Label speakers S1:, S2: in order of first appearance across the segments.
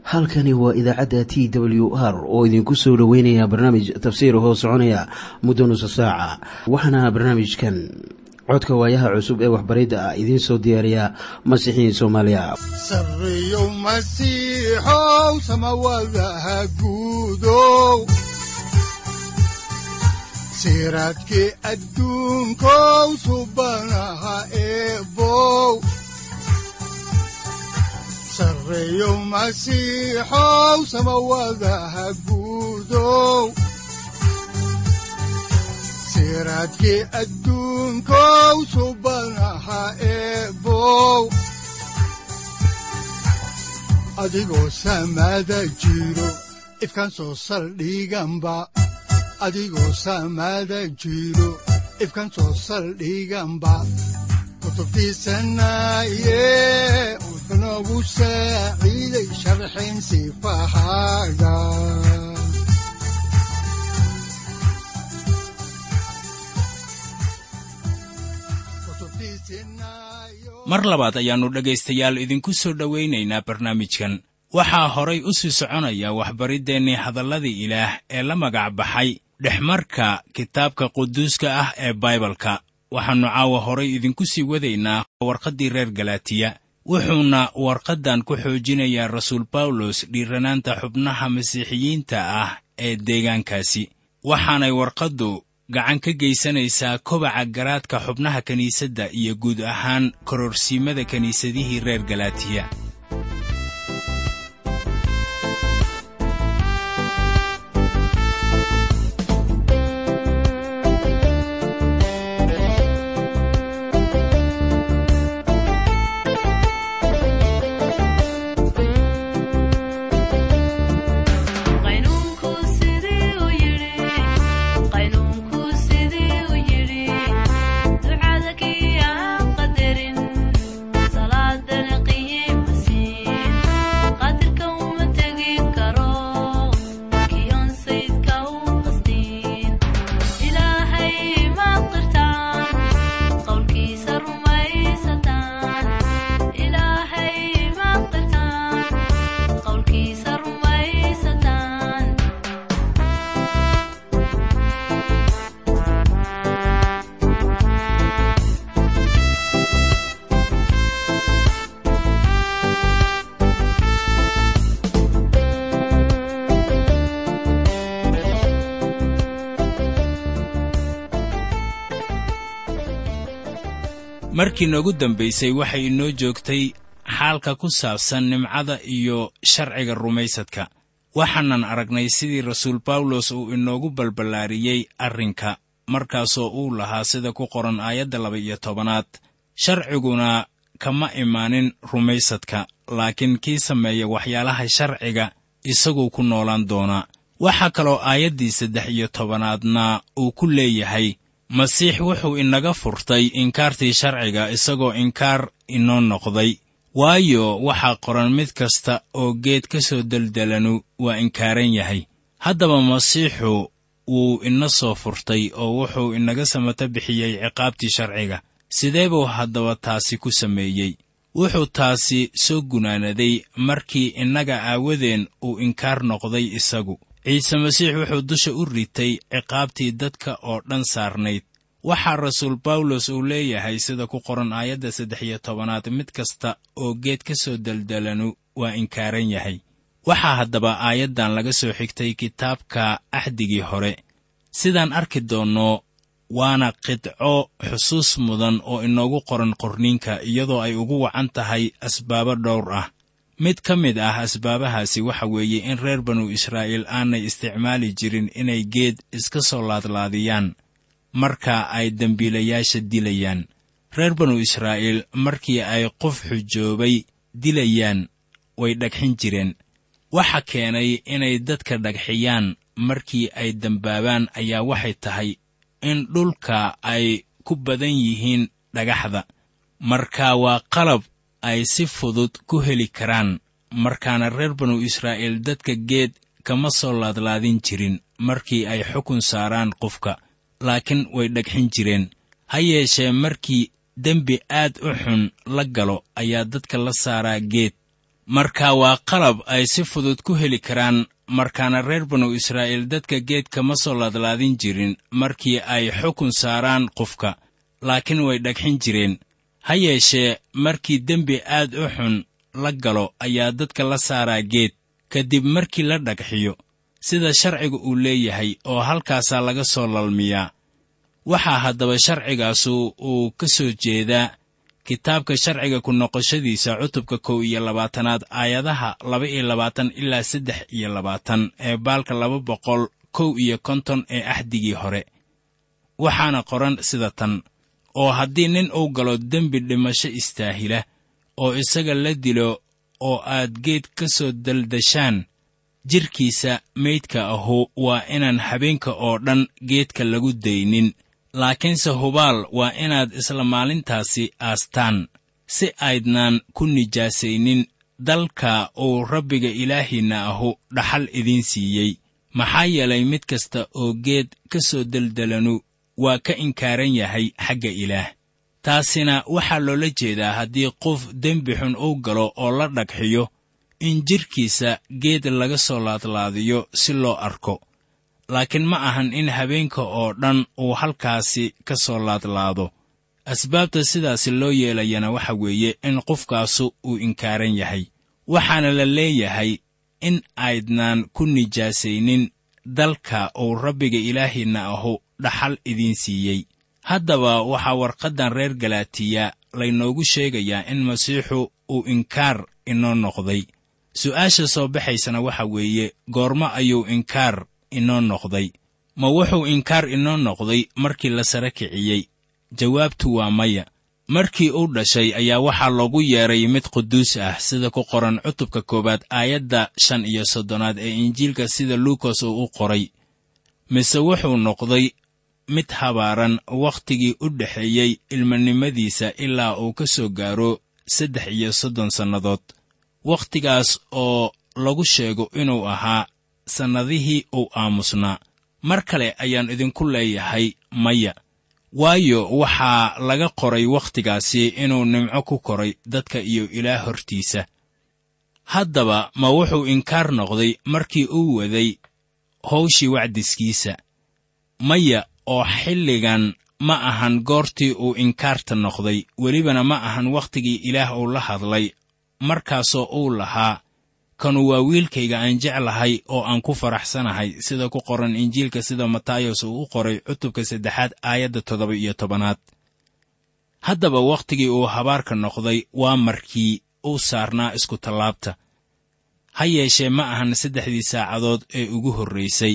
S1: halkani waa idaacadda t w r oo idinku soo dhoweynaya barnaamij tafsiir hoo soconaya muddo nusa saaca waxaana barnaamijkan codka waayaha cusub ee waxbaridda ah idiin soo diyaariya masiixiin soomaaliya
S2: sareyow masiixow samawadaha guudow siraadkii adduunkow subanaha eebow sareyow masiixow samawadaha guudow siraadkii adduunkow subanaha eebow adigoo samaada jiro ifkan soo saldhiganba adigoo samaada jiro ifkan soo saldhiganba kutubtiisanaye wuxunogu saaciiday sharxin sifahaaga
S3: mar labaad ayaannu dhegaystayaal idinku soo dhowaynaynaa barnaamijkan waxaa horay u sii soconaya waxbariddeenii hadalladii ilaah ee la magac baxay dhexmarka kitaabka quduuska ah ee baibalka waxaannu caawa horay idinku sii wadaynaa warqaddii reer galaatiya wuxuuna warqaddan ku xoojinayaa rasuul bawlos dhiiranaanta xubnaha masiixiyiinta ah ee deegaankaasi waxaanay warqaddu gacan ka geysanaysaa kobaca garaadka xubnaha kiniisadda iyo guud ahaan kororsiimada kiniisadihii reer galaatiya markii noogu dambaysay waxay inoo joogtay xaalka ku saabsan nimcada iyo sharciga rumaysadka waxaanan aragnay sidii rasuul bawlos uu inoogu balballaariyey arrinka markaasoo uu lahaa sida ku qoran aayadda laba-iyo tobanaad sharciguna kama imaanin rumaysadka laakiin kii sameeya waxyaalaha sharciga isaguu ku noolaan doonaa waxaa kaloo aayaddii saddex iyo tobanaadna uu ku leeyahay masiix wuxuu inaga furtay inkaartii sharciga isagoo inkaar inoo noqday waayo waxaa qoran mid kasta oo geed ka soo deldelanu waa inkaaran yahay haddaba masiixu wuu ina soo furtay oo wuxuu inaga samata bixiyey ciqaabtii sharciga sidee buu haddaba taasi ku sameeyey wuxuu taasi soo gunaanaday markii innaga aawadeen uu inkaar noqday isagu ciise masiix wuxuu dusha u ritay ciqaabtii dadka oo dhan saarnayd waxaa rasuul bawlos uu leeyahay sida ku qoran aayadda saddex iyo tobanaad mid kasta oo geed ka soo deldelanu waa inkaaran yahay waxaa haddaba aayaddan laga soo xigtay kitaabka axdigii hore sidaan arki doonno waana qidco xusuus mudan oo inoogu qoran qorniinka iyadoo ay ugu wacan tahay asbaabo dhowr ah mid ka mid ah asbaabahaasi waxa weeye in reer banu israa'iil aanay isticmaali jirin inay geed iska soo laadlaadiyaan marka ay dembiilayaasha dilayaan reer banu israa'iil markii ay qof xujoobay dilayaan way dhagxin jireen waxa keenay inay dadka dhagxiyaan markii ay dembaabaan ayaa waxay tahay in dhulka ay ku badan yihiin dhagaxda marka waa qalab ay si fudud ku heli karaan markaana reer banu israa'iil dadka geed kama soo laadlaadin jirin markii ay xukun saaraan qofka laakiin way dhagxin jireen ha yeeshee markii dembi aad u xun la galo ayaa dadka la saaraa geed marka waa qalab ay si fudud ku heli karaan markaana reer banu israa'iil dadka geedka ma soo laadlaadin jirin markii ay xukun saaraan qofka laakiin way dhagxin jireen ha yeeshee markii dembi aad u xun la galo ayaa dadka la saaraa geed kadib markii la dhagxiyo sida sharciga uu leeyahay oo halkaasaa laga soo lalmiyaa waxaa haddaba sharcigaasu uu ka soo jeedaa kitaabka sharciga ku noqoshadiisa cutubka kow iyo labaatanaad aayadaha laba iyo labaatan ilaa saddex iyo labaatan ee baalka laba boqol kow iyo konton ee axdigii hore waxaana qoran sida tan oo haddii nin uu galo dembi dhimasho istaahila oo isaga la dilo oo aad geed ka soo daldashaan jidhkiisa meydka ahu waa inaan habeenka oo dhan geedka lagu daynin laakiinse hubaal waa inaad isla maalintaasi aastaan si aydnaan ku nijaasaynin dalka uu rabbiga ilaahiinna ahu dhaxal idiin siiyey maxaa yeelay mid kasta oo geed ka soo deldelanu waa ka inkaaran yahay xagga ilaah taasina waxaa loola jeedaa haddii qof dembi xun uu galo oo la dhagxiyo in jidhkiisa geed laga soo laadlaadiyo si loo arko laakiin ma ahan in habeenka oo dhan uu halkaasi ka soo laadlaado asbaabta sidaasi loo yeelayana waxa weeye in qofkaasu uu inkaaran yahay waxaana la leeyahay in aydnaan ku nijaasaynin dalka uu rabbiga ilaahiinna ahu dhaxal idiin siiyey haddaba waxaa warqaddan reer galaatiya laynoogu sheegayaa in masiixu uu inkaar inoo noqday su'aasha soo baxaysana waxa weeye goormo ayuu inkaar inoo noqday ma wuxuu inkaar inoo noqday markii la sara kiciyey jawaabtu waa maya markii uu dhashay ayaa waxaa loogu yeedhay mid quduus ah sida ku qoran cutubka koowaad aayadda shan iyo soddonaad ee injiilka sida luukas uu u qoray mise wuxuu noqday mid habaaran wakhtigii u dhexeeyey ilmanimadiisa ilaa uu ka soo gaaro saddex iyo soddon sannadood wakhtigaas oo lagu sheego inuu ahaa sannadihii uu aamusnaa mar kale ayaan idinku leeyahay maya waayo waxaa laga qoray wakhtigaasi inuu nimco ku koray dadka iyo ilaah hortiisa haddaba ma wuxuu inkaar noqday markii uu waday howshii wacdiskiisa maya oo xilligan ma ahan goortii uu inkaarta noqday welibana ma ahan wakhtigii ilaah uu la hadlay markaasoo uu lahaa kanu waa wiilkayga aan jeclahay oo aan ku faraxsanahay sida ku qoran injiilka sida matayos uu u qoray cutubka saddexaad aayadda toddoba iyo tobanaad haddaba wakhtigii uu habaarka noqday waa markii uu saarnaa iskutallaabta ha yeeshee ma ahan saddexdii saacadood ee ugu horraysay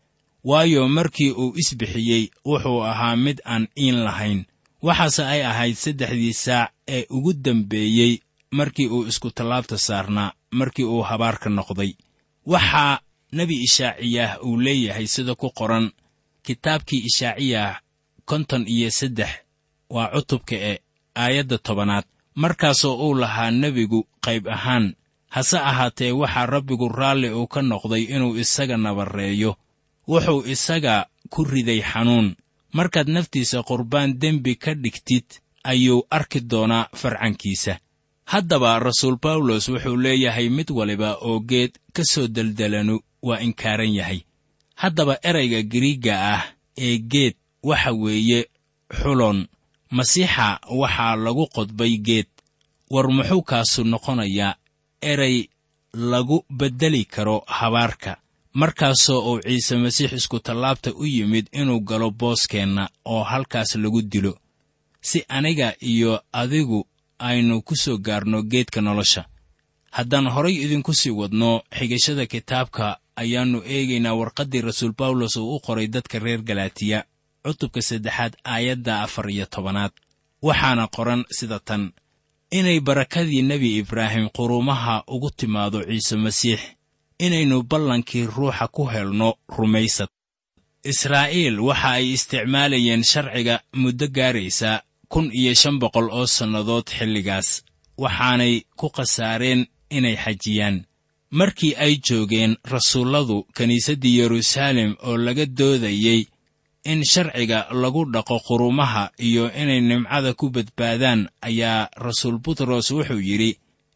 S3: waayo markii uu isbixiyey wuxuu ahaa mid aan iin lahayn waxaase ay ahayd saddexdii saac ee ugu dambeeyey markii uu iskutallaabta saarnaa markii uu habaarka noqday waxaa nebi ishaaciyaah uu leeyahay sida ku qoran kitaabkii ishaaciyah konton iyo saddex waa cutubka e aayadda tobanaad markaasoo uu lahaa nebigu qayb ahaan hase ahaatee waxaa rabbigu raalli uu ka noqday inuu isaga nabarreeyo wuxuu isaga ku riday xanuun markaad naftiisa qurbaan dembi ka dhigtid ayuu arki doonaa farcankiisa haddaba rasuul bawlos wuxuu leeyahay mid waliba oo geed ka soo deldelanu waa inkaaran yahay haddaba erayga giriigga ah ee geed waxa weeye xulon masiixa waxaa lagu qodbay geed war muxuu kaasu noqonayaa eray lagu beddeli karo habaarka markaasoo uu ciise masiix iskutallaabta u yimid inuu galo booskeenna oo halkaas lagu dilo si aniga iyo adigu aynu ku soo gaarno geedka nolosha haddaan horay idinku sii wadno xigashada kitaabka ayaannu eegaynaa warqaddii rasuul bawlos uu u qoray dadka reer galaatiya cutubka saddexaad aayadda afar iyo tobanaad waxaana qoran sida tan inay barakadii nebi ibraahim quruumaha ugu timaado ciise masiix inaynu ballankii ruuxa ku helno rumaysad israa'iil waxa ay isticmaalayeen sharciga muddo gaaraysa kun iyo shan boqol oo sannadood xilligaas waxaanay ku khasaareen inay xajiyaan markii ay joogeen rasuulladu kiniisaddii yeruusaalem oo laga doodayey in sharciga lagu dhaqo qurumaha iyo inay nimcada ku badbaadaan ayaa rasuul butros wuxuu yidhi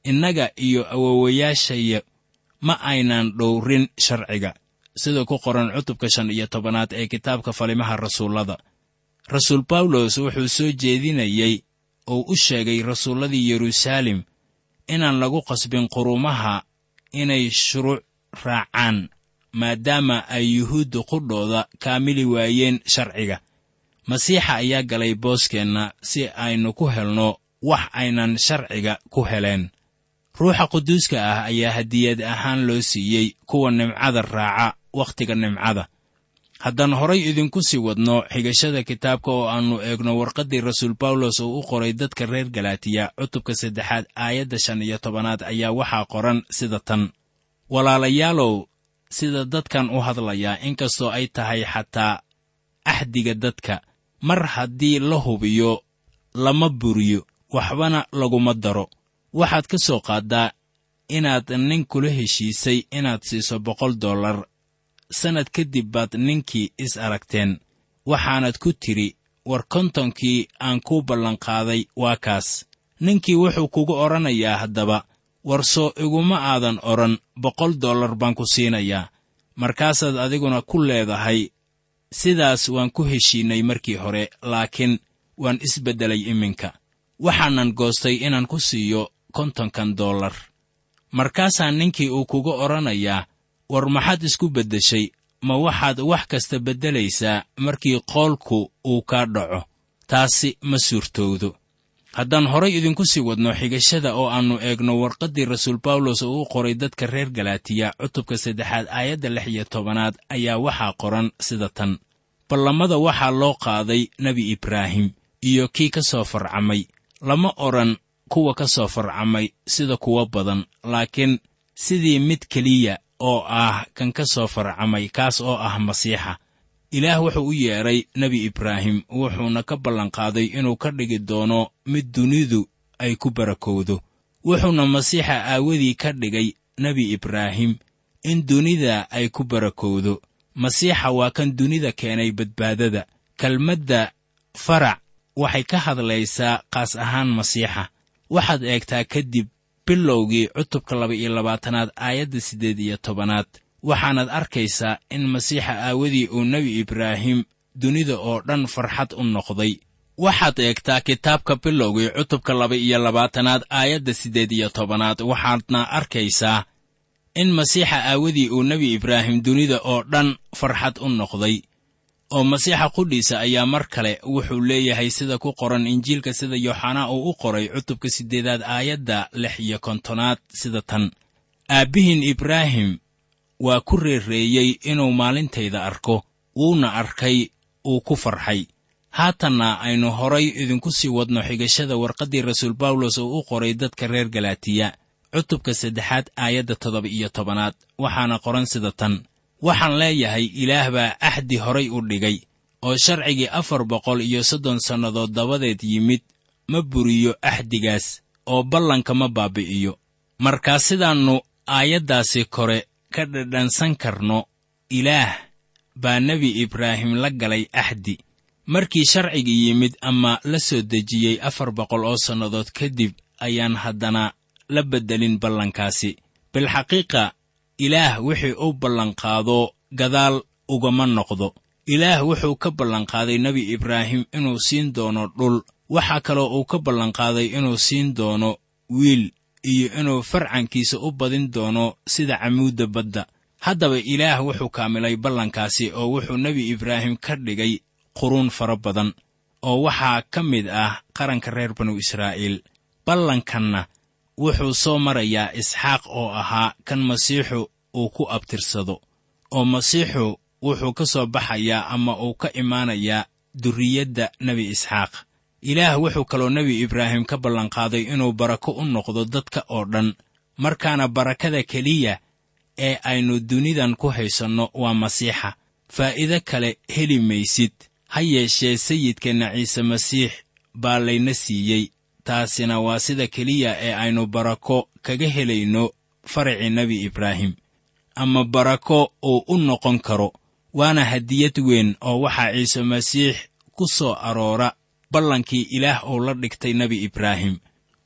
S3: innaga iyo awowayaashaya ma aynan dhowrin sharciga sida ku qoran cutubka shan iyo tobanaad ee kitaabka falimaha rasuullada rasuul bawlos wuxuu soo jeedinayey oo u sheegay rasuulladii yeruusaalem inaan lagu qasbin qurumaha inay shuruuc raacaan maadaama ay yuhuudda qudhooda kaamili waayeen sharciga masiixa ayaa galay booskeenna si aynu ku helno wax aynan sharciga ku heleen ruuxa quduuska ah ayaa hadiyad ahaan loo siiyey kuwa nimcada raaca wakhtiga nimcada haddaan horay idinku sii wadno xigashada kitaabka oo aannu eegno warqaddii rasuul bawlos oo u qoray dadka reer galaatiya cutubka saddexaad aayadda shan iyo tobanaad ayaa waxaa qoran sida tan walaalayaalow sida dadkan u hadlayaa inkastoo ay tahay xataa axdiga dadka mar haddii la hubiyo lama buriyo waxbana laguma daro waxaad ka soo qaaddaa inaad nin kula heshiisay inaad siiso boqol dollar sannad kadib baad ninkii is aragteen waxaanad ku tidhi war kontonkii aan kuu ballanqaaday waa kaas ninkii wuxuu kugu odhanayaa haddaba war soo iguma aadan odhan boqol dollar baan ku siinayaa markaasaad adiguna ku leedahay sidaas waan ku heshiinnay markii hore laakiin waan isbeddelay iminka waxaanan goostay inaan ku siiyo kontonkan dollar markaasaa ninkii uu kugu odhanayaa war maxaad isku beddeshay ma waxaad wax kasta beddelaysaa markii qoolku uu kaa dhaco taasi ma suurtowdo haddaan horay idinku sii wadno xigashada oo aannu eegno warqaddii rasuul bawlos oo u qoray dadka reer galaatiya cutubka saddexaad aayadda lix iyo tobanaad ayaa waxaa qoran sida tan ballamada waxaa loo qaaday nebi ibraahim iyo kii ka soo farcamay lama odhan kuwa ka soo farcamay sida kuwo badan laakiin sidii mid keliya oo ah kan ka soo farcamay kaas oo ah masiixa ilaah wuxuu u yeedhay nebi ibraahim wuxuuna ka ballanqaaday inuu ka dhigi doono mid dunidu ay ku barakowdo wuxuuna masiixa aawadii ka dhigay nebi ibraahim in dunida ay ku barakowdo masiixa waa kan dunida keenay badbaadada kelmadda farac waxay ka hadlaysaa qaas ahaan masiixa waxaad eegtaa kadib bilowgii cutubka laba-iyo labaatanaad aayadda siddeed iyo tobanaad waxaanaad arkaysaa in masiixa aawadii uu nebi ibraahim dunida oo dhan farxad u noqday waxaad eegtaa kitaabka bilowgii cutubka laba-iyo labaatanaad aayadda siddeed iyo tobanaad waxaadna arkaysaa in masiixa aawadii uu nebi ibraahim dunida oo dhan farxad u noqday oo masiixa qudhiisa ayaa mar kale wuxuu leeyahay sida ku qoran injiilka sida yooxanaa uu u qoray cutubka siddeedaad aayadda lix iyo kontonaad sida tan aabbihiin ibraahim waa ku reereeyey inuu maalintayda arko wuuna arkay uu ku farxay haatanna aynu horay idinku sii wadno xigashada warqaddii rasuul bawlos oo u qoray dadka reer galaatiya cutubka saddexaad aayadda toddoba iyo tobanaad waxaana qoran sida tan waxaan leeyahay ilaah baa axdi horay u dhigay oo sharcigii afar boqol iyo soddon sannadood dabadeed yimid ma buriyo axdigaas oo ballanka ma baabi'iyo markaa sidaannu aayaddaasi kore ka dhadhansan karno ilaah baa nebi ibraahim la galay axdi markii sharcigii yimid ama la soo dejiyey afar boqol oo sannadood kadib ayaan haddana la beddelin ballankaasi bilxaqiiqa ilaah wixii u ballanqaado gadaal ugama noqdo ilaah wuxuu ka ballanqaaday nebi ibraahim inuu siin doono dhul waxaa kaloo uu ka ballanqaaday inuu siin doono wiil iyo inuu farcankiisa u badin doono sida camuudda badda haddaba ilaah wuxuu kaamilay ballankaasi oo wuxuu nebi ibraahim ka dhigay quruun fara badan oo waxaa ka mid ah qaranka reer banu israa'iil ballankanna wuxuu soo marayaa isxaaq oo ahaa kan masiixu uu ku abtirsado oo masiixu wuxuu ka soo baxayaa ama uu ka imaanayaa durriyadda nebi isxaaq ilaah wuxuu kaloo nebi ibraahim ka ballanqaaday inuu barako u noqdo dadka oo dhan markaana barakada keliya ee aynu dunidan ku haysanno waa masiixa faa'iido kale heli maysid ha yeeshee sayidkeenna ciise masiix baa layna siiyey taasina waa sida keliya ee aynu barako kaga helayno faracii nebi ibraahim ama barako uu u noqon karo waana hadiyad weyn oo waxaa ciise masiix ku soo aroora ballankii ilaah uu la dhigtay nebi ibraahim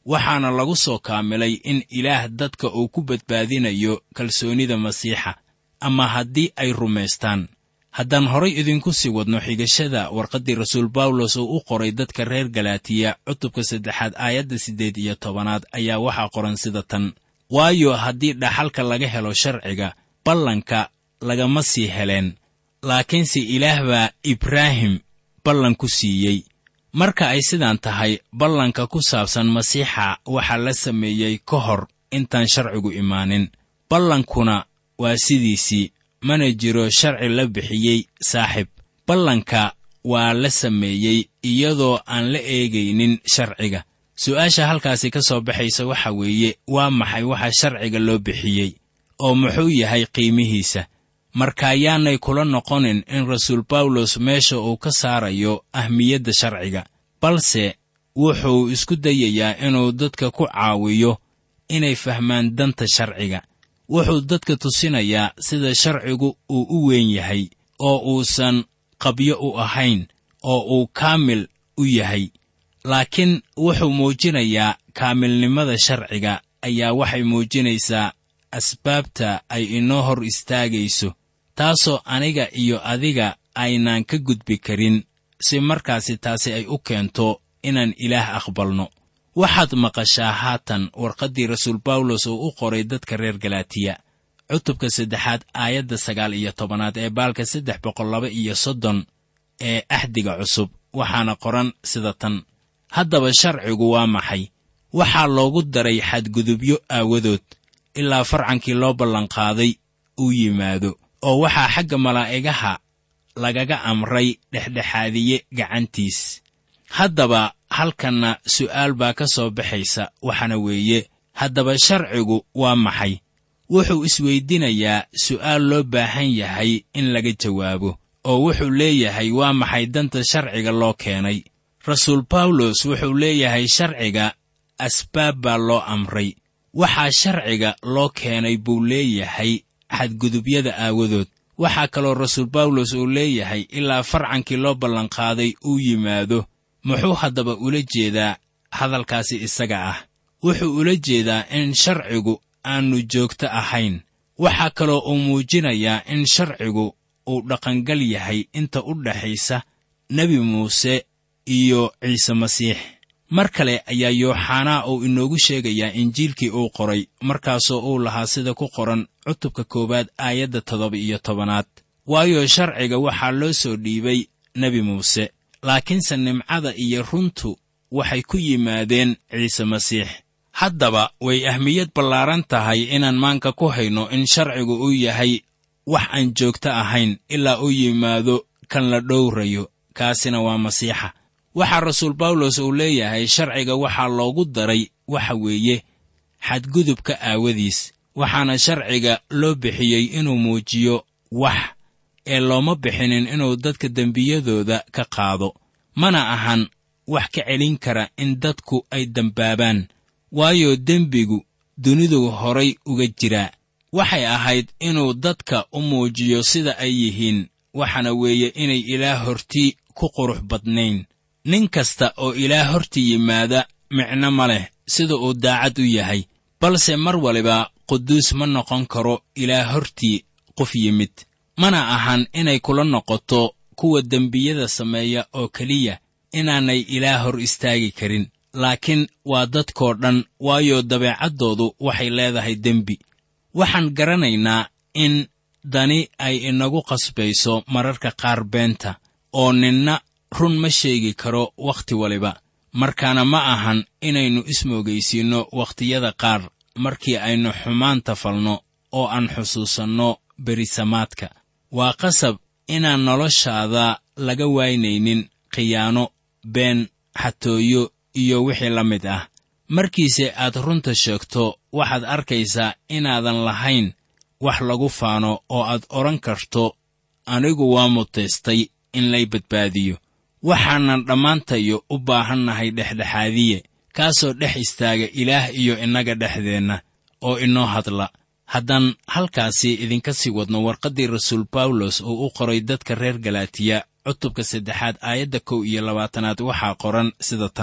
S3: waxaana lagu soo kaamilay in ilaah dadka uu ku badbaadinayo kalsoonnida masiixa ama haddii ay rumaystaan haddaan horay idinku sii wadno xigashada warqaddii rasuul bawlos uu u qoray dadka reer galaatiya cutubka saddexaad aayadda siddeed iyo tobanaad ayaa waxaa qoran sida tan waayo haddii dhaxalka laga helo sharciga ballanka lagama sii heleen laakiinse ilaah baa ibraahim ballan ku siiyey marka ay sidaan tahay ballanka ku saabsan masiixa waxaa la sameeyey ka hor intaan sharcigu imaanin ballankuna waa sidiisii mana jiro sharci la bixiyey saaxib ballanka waa la sameeyey iyadoo aan la eegaynin sharciga su'aasha halkaasi ka soo baxaysa waxa weeye waa maxay waxa sharciga loo bixiyey oo muxuu yahay qiimihiisa markaayaanay kula noqonin in rasuul bawlos meesha uu ka saarayo ahmiyadda sharciga balse wuxuu isku dayayaa inuu dadka ku caawiyo inay fahmaan danta sharciga wuxuu dadka tusinayaa sida sharcigu uu u weyn yahay oo uusan qabyo u ahayn oo uu kaamil u yahay laakiin wuxuu muujinayaa kaamilnimada sharciga ayaa waxay muujinaysaa asbaabta ay inoo hor istaagayso taasoo aniga iyo adiga aynaan ka gudbi karin si markaasi taasi ay u keento inaan ilaah aqbalno waxaad maqashaa haatan warqaddii rasuul bawlos uu u qoray dadka reer galaatiya cutubka saddexaad aayadda sagaal iyo tobanaad ee baalka saddex boqol laba iyo soddon ee axdiga cusub waxaana qoran sida tan haddaba sharcigu waa maxay waxaa loogu daray xadgudubyo aawadood ilaa farcankii loo ballanqaaday uu yimaado oo waxaa xagga malaa'igaha lagaga amray dhexdhexaadiye gacantiis haddaba halkanna su'aal baa ka soo baxaysa waxaana weeye haddaba sharcigu waa maxay wuxuu isweydiinayaa su'aal loo baahan yahay in laga jawaabo oo wuxuu leeyahay waa maxay danta sharciga loo keenay rasuul bawlos wuxuu leeyahay sharciga asbaab baa loo amray waxaa sharciga loo keenay buu leeyahay xadgudubyada aawadood waxaa kaloo rasuul bawlos uu leeyahay ilaa farcankii loo ballanqaaday uu yimaado muxuu haddaba ula jeedaa hadalkaasi isaga ah wuxuu ula jeedaa in sharcigu aannu joogto ahayn waxaa kaloo uu muujinayaa in sharcigu uu dhaqangal yahay inta u dhaxaysa nebi muuse iyo ciise masiix mar kale ayaa yooxanaa uu inoogu sheegayaa injiilkii uu qoray markaasoo uu lahaa sida ku qoran cutubka koowaad aayadda toddoba iyo tobanaad waayo sharciga waxaa loo soo dhiibay nebi muuse laakiinse nimcada iyo runtu waxay ku yimaadeen ciise masiix haddaba way ahmiyad ballaaran tahay inaan maanka ku hayno in sharcigu uu yahay wax aan joogto ahayn ilaa uu yimaado kan la dhowrayo kaasina waa masiixa waxaa rasuul bawlos uu leeyahay sharciga waxaa loogu daray waxa weeye xadgudubka aawadiis waxaana sharciga loo bixiyey inuu muujiyo wax ee looma bixinin inuu dadka dembiyadooda ka qaado mana ahan wax ka celin kara in dadku ay dembaabaan waayo dembigu dunidu horay uga jiraa waxay ahayd inuu dadka u muujiyo sida ay yihiin waxaana weeye inay ilaah hortii ku qurux badnayn nin kasta oo ilaah hortii yimaada micno ma leh sida uu daacad u yahay balse mar waliba quduus ma noqon karo ilaah hortii qof yimid mana ahan inay kula noqoto kuwa dembiyada sameeya oo keliya inaanay ilaah hor istaagi karin laakiin waa dadkoo dhan waayo dabeecaddoodu waxay leedahay dembi waxaan garanaynaa in dani ay inagu qasbayso mararka qaar beenta oo ninna run ma sheegi karo wakhti waliba markaana ma ahan inaynu ismoogaysiinno wakhtiyada qaar markii aynu xumaanta falno oo aan xusuusanno berisamaadka waa qasab inaan noloshaada laga waynaynin khiyaano been xatooyo iyo wixii la mid ah markiise aad runta sheegto waxaad arkaysaa inaadan lahayn wax lagu faano oo aad odhan karto anigu waa mutaystay in lay badbaadiyo waxaanan dhammaantayo u baahannahay dhexdhexaadiye kaasoo dhex istaaga ilaah iyo innaga dhexdeenna oo inoo hadla haddaan halkaasi idinka sii wadno warqaddii rasuul bawlos uu u qoray dadka reer galaatiya cutubka saddexaad aayadda kow iyo labaatanaad waxaa qoran sida tan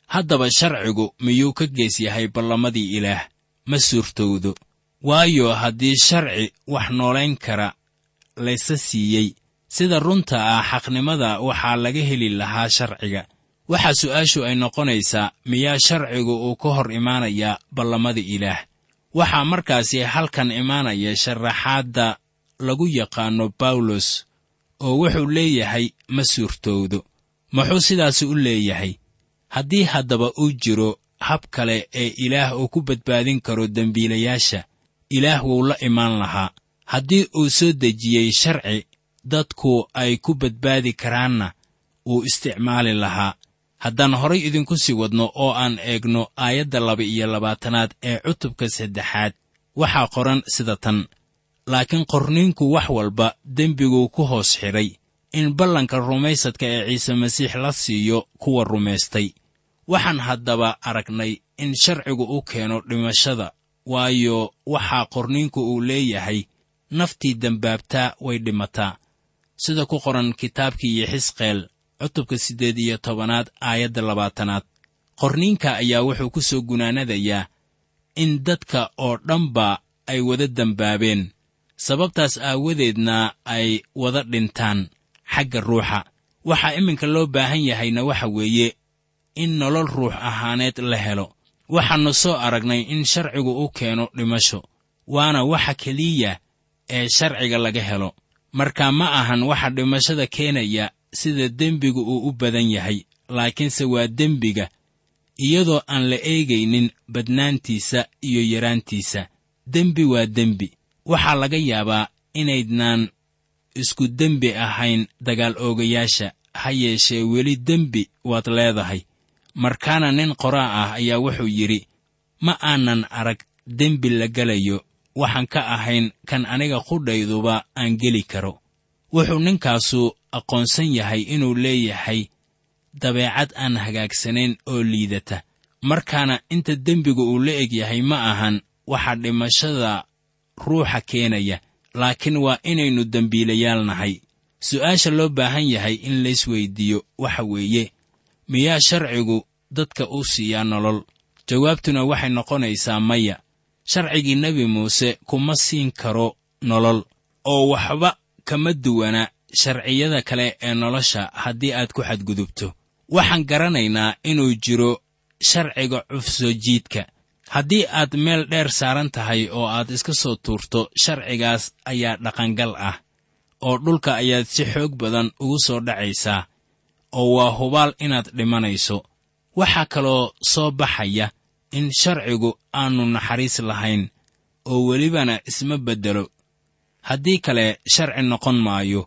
S3: haddaba sharcigu miyuu ka gees yahay ballamadii ilaah ma suurtowdo waayo haddii sharci wax noolayn kara laysa siiyey sida runta ah xaqnimada waxaa laga heli lahaa sharciga waxaa su'aashu ay noqonaysaa miyaa sharcigu uu ka hor imaanayaa ballamada ilaah waxaa markaasi halkan imaanaya sharaxaadda lagu yaqaanno bawlos oo wuxuu leeyahay ma suurtowdo muxuu sidaasi u leeyahay haddii haddaba uu jiro hab kale ee ilaah uu ku badbaadin karo dembiilayaasha ilaah wuu la imaan lahaa haddii uu soo dejiyey sharci dadku ay ku badbaadi karaanna wuu isticmaali lahaa haddaan horay idinku sii wadno oo aan eegno aayadda laba iyo labaatanaad ee cutubka saddexaad waxaa qoran sida tan laakiin qorniinku wax walba dembiguu ku hoos xidhay in ballanka rumaysadka ee ciise masiix la siiyo kuwa rumaystay waxaan haddaba aragnay in sharcigu u keeno dhimashada waayo waxaa qorniinku uu leeyahay naftii dembaabtaa way dhimataa sida ku qoran kitaabkii yexisqeel cutubka siddeed iyo tobanaad aayadda labaatanaad qorniinka ayaa wuxuu ku soo gunaanadayaa in dadka oo dhanba ay wada dembaabeen sababtaas aawadeedna ay wada dhintaan xagga ruuxa waxaa iminka loo baahan yahayna waxa weeye in nolol ruux ahaaneed la helo waxaannu soo aragnay in sharcigu u keeno dhimasho waana waxa keliya ee sharciga laga helo marka ma ahan waxa dhimashada keenaya sida dembigu uu u badan yahay laakiinse waa dembiga iyadoo aan la eegaynin badnaantiisa iyo yaraantiisa dembi waa dembi waxaa laga yaabaa inaydnaan isku dembi ahayn dagaal oogayaasha ha yeeshee weli dembi waad leedahay markaana nin qoraa ah ayaa wuxuu yidhi ma aanan arag dembi la gelayo waxaan ka ahayn kan aniga qudhayduba aan geli karo wuxuu ninkaasu aqoonsan yahay inuu leeyahay dabeecad aan hagaagsanayn oo liidata markaana inta dembiga uu la eg yahay ma ahan waxa dhimashada ruuxa keenaya laakiin waa inaynu dembiilayaal nahay su'aasha loo baahan yahay in laysweyddiiyo waxa weeye miyaa sharcigu dadka u siiyaa nolol jawaabtuna waxay noqonaysaa maya sharcigii nebi muuse kuma siin karo nolol oo waxba kama duwana sharciyada kale ee nolosha haddii aad ku xadgudubto waxaan garanaynaa inuu jiro sharciga cufsoo jiidka haddii aad meel dheer saaran tahay oo aad iska soo tuurto sharcigaas ayaa dhaqangal ah oo dhulka ayaad si xoog badan ugu soo dhacaysaa oo waa hubaal inaad dhimanayso waxaa kaloo soo baxaya in sharcigu aannu naxariis lahayn oo welibana isma beddelo haddii kale sharci noqon maayo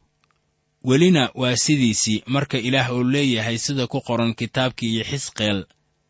S3: welina waa sidiisii marka ilaah uu leeyahay sida ku qoran kitaabkii iyo xisqeel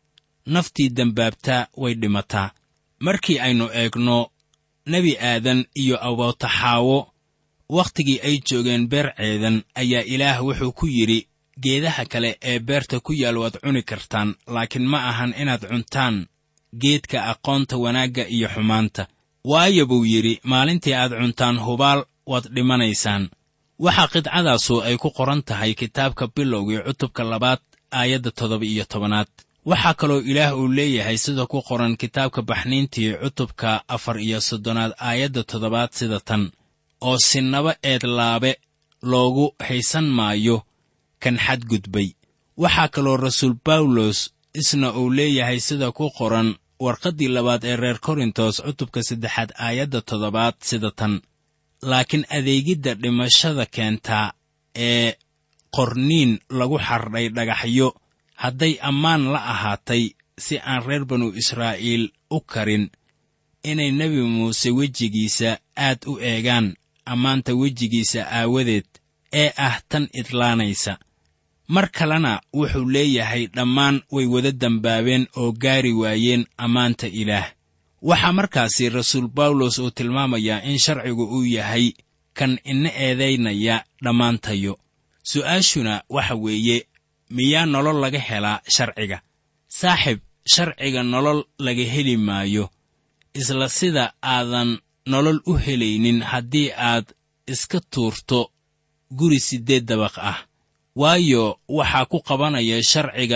S3: naftii dembaabtaa way dhimataa markii aynu eegno nebi aadan iyo abootaxaawo wakhtigii ay joogeen beer ceedan ayaa ilaah wuxuu ku yidhi geedaha kale ee beerta ku yaal waad cuni kartaan laakiin ma ahan inaad cuntaan geedka aqoonta wanaagga iyo xumaanta waayo buu yidhi maalintii aad cuntaan hubaal waad dhimanaysaan waxaa qidcadaasu ay ku qoran tahay kitaabka bilowgii cutubka labaad aayadda toddoba iyo tobanaad waxaa kaloo ilaah uu leeyahay sida ku qoran kitaabka baxniintii cutubka afar iyo soddonaad aayadda toddobaad sida tan oo sinaba eedlaabe loogu haysan maayo kan xadgudbay waxaa kaloo rasuul bawlos isna uu leeyahay sida ku qoran warqaddii labaad ee reer korintos cutubka saddexaad aayadda toddobaad sida tan laakiin adeegidda dhimashada keentaa ee qorniin lagu xardhay dhagaxyo hadday ammaan la ahaatay si aan reer banu israa'iil u karin inay nebi muuse wejigiisa aad u eegaan ammaanta wejigiisa aawadeed ee ah tan idlaanaysa mar kalena wuxuu leeyahay dhammaan way wada dembaabeen oo gaari waayeen ammaanta ilaah waxaa markaasi rasuul bawlos uu tilmaamayaa in sharcigu uu yahay kan ina eedaynaya dhammaantayo su'aashuna waxa weeye miyaa nolol laga helaa sharciga saaxib sharciga nolol laga heli maayo isla sida aadan nolol u helaynin haddii aad iska tuurto guri siddeed dabaq ah waayo waxaa ku qabanaya sharciga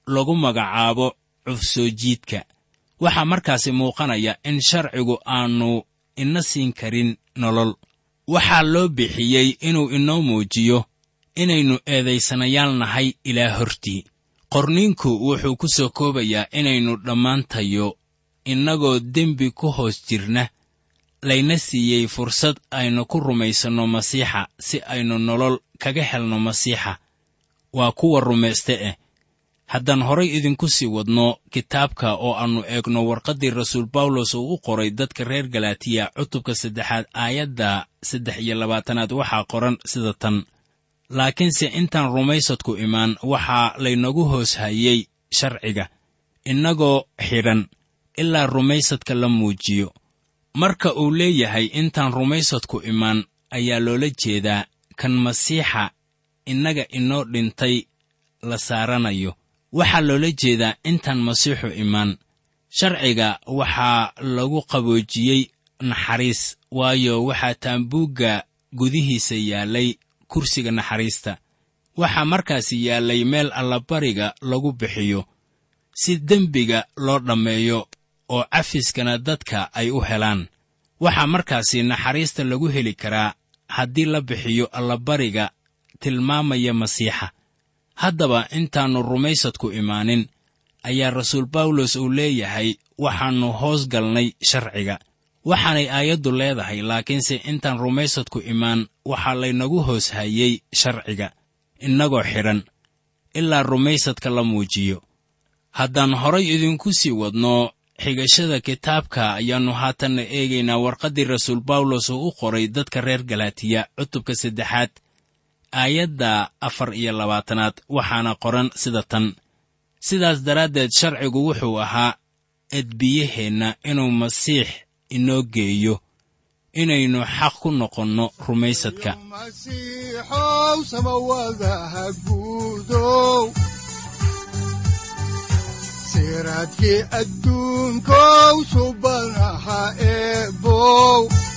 S3: lagu magacaabo cufsoo jiidka waxaa markaasi muuqanaya in sharcigu aannu ina siin karin nolol waxaa loo bixiyey inuu inoo muujiyo inaynu eedaysanayaal nahay ilaa hortii qorniinku wuxuu ku soo koobayaa inaynu dhammaantayo innagoo dembi ku hoos jirna layna siiyey fursad aynu ku rumaysanno masiixa si aynu nolol kaga helno masiixa waa kuwa rumayste eh haddaan horay idinku sii wadno kitaabka oo aannu eegno warqaddii rasuul bawlos uu u qoray dadka reer galaatiya cutubka saddexaad aayadda saddex iyo labaatanaad waxaa qoran sida tan laakiinse intaan rumaysadku imaan waxaa laynagu hoos hayey sharciga innagoo xidhan ilaa rumaysadka la muujiyo marka uu leeyahay intaan rumaysadku imaan ayaa loola jeedaa kan masiixa innaga inoo dhintay la saaranayo waxaa loola jeedaa intaan masiixu imaan sharciga waxaa lagu qaboojiyey naxariis waayo waxaa taambuugga gudihiisa yaallay kursiga naxariista waxaa markaasi yaallay meel allabariga lagu bixiyo si dembiga loo dhammeeyo oo cafiskana dadka ay u helaan waxaa markaasi naxariista lagu heli karaa haddii la bixiyo allabariga tilmaamaya masiixa haddaba intaannu rumaysadku imaanin ayaa rasuul bawlos uu leeyahay waxaannu hoos galnay sharciga waxaanay aayaddu leedahay laakiinse intaan rumaysadku imaan waxaa laynagu hoos hayey sharciga innagoo xidhan ilaa rumaysadka la muujiyo haddaan horay idinku sii wadno xigashada kitaabka ayaannu haatanna eegaynaa warqaddii rasuul bawlos oo u qoray dadka reer galaatiya cutubka saddexaad aayadda afar iyo labaatanaad waxaana qoran sida tan sidaas daraaddeed sharcigu wuxuu ahaa edbiyaheenna inuu masiix inoo geeyo inaynu xaq ku noqonno rumaysadka
S2: masiixow samawadaha guudow siraadkii adduunkow subanaha eebow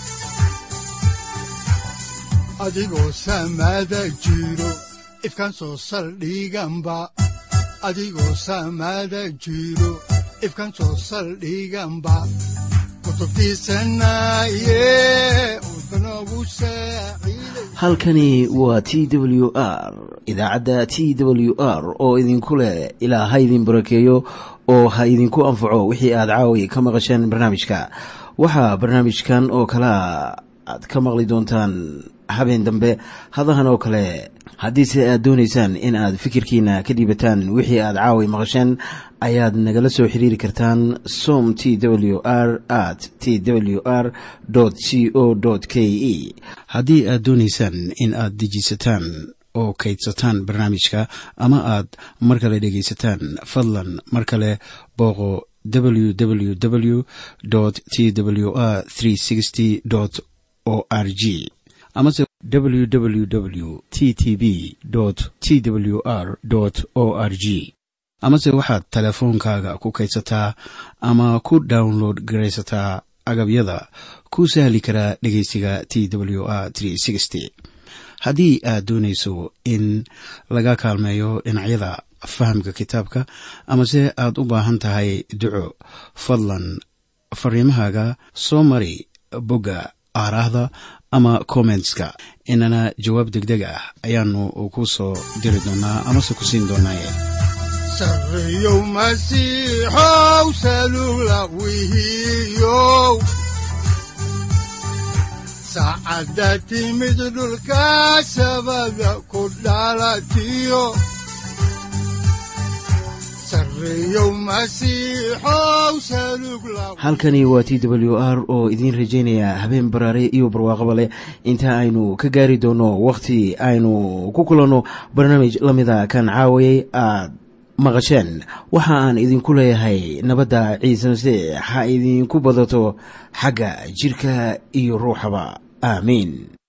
S2: adigoo samada jiro ifkaan soo saldhiganba adigoo samada jiro ifkaan soo saldhiganba
S1: halkani waa t w r idaacadda t w r oo idinku leh ilaa ha idin barakeeyo oo ha idinku anfaco wixii aad caawi ka maqasheen barnaamijka waxaa barnaamijkan oo kalaa aad ka maqli doontaan habeen dambe hadahan oo kale haddiise aad doonaysaan in aad fikirkiina ka dhiibataan wixii aad caawi maqasheen ayaad nagala soo xiriiri kartaan som t w r at t w r c o k e haddii aad doonaysaan in aad dejiisataan oo kaydsataan barnaamijka ama aad mar kale dhegaysataan fadlan mar kale booqo www t w r o r g amase www t t b t w r o r g amase waxaad teleefoonkaaga ku kaydsataa ama ku download garaysataa agabyada ku sahli karaa dhegeysiga t w r haddii aad doonayso in laga kaalmeeyo dhinacyada fahamka kitaabka amase aad u baahan tahay duco fadlan fariimahaaga soo mari bogga aaraahda ama kommentska inana jawaab degdeg ah ayaanu ku soo diri doonaa amase ku siin doonaaye
S2: sareyow masiixow salula wihiyow saacadda timid dhulka sabada ku dhalatiyo
S1: halkani waa t w r oo idiin rajaynaya habeen baraare iyo barwaaqaba leh inta aynu ka gaari doono wakhti aynu ku kulanno barnaamij la mida kan caawayay aad maqasheen waxa aan idinku leeyahay nabadda ciise masiix ha idinku badato xagga jidhka iyo ruuxaba aamiin